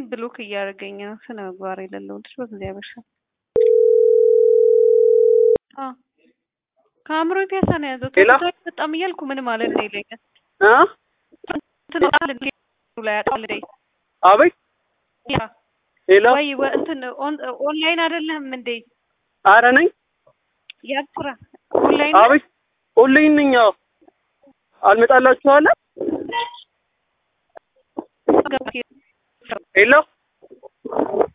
ብሎክ እያደረገኝ ነው። ስነ ምግባር የሌለው ልጅ በእግዚአብሔር ስም አዎ ከአእምሮ ፒያሳ ነው የያዘው። ሌላ? ተወዳጅ በጣም እያልኩ ምን ማለት ነው ይለኛል። እ እንትን አለ እንዴ ላይ አጣል ላይ አቤት ያ ሌላ ወይ ወ- እንትን ኦን- ኦንላይን አይደለም እንዴ አረ ነኝ ያስራ ኦንላይን አቤት ኦንላይን ነኝ አዎ አልመጣላችኋለ ሄሎ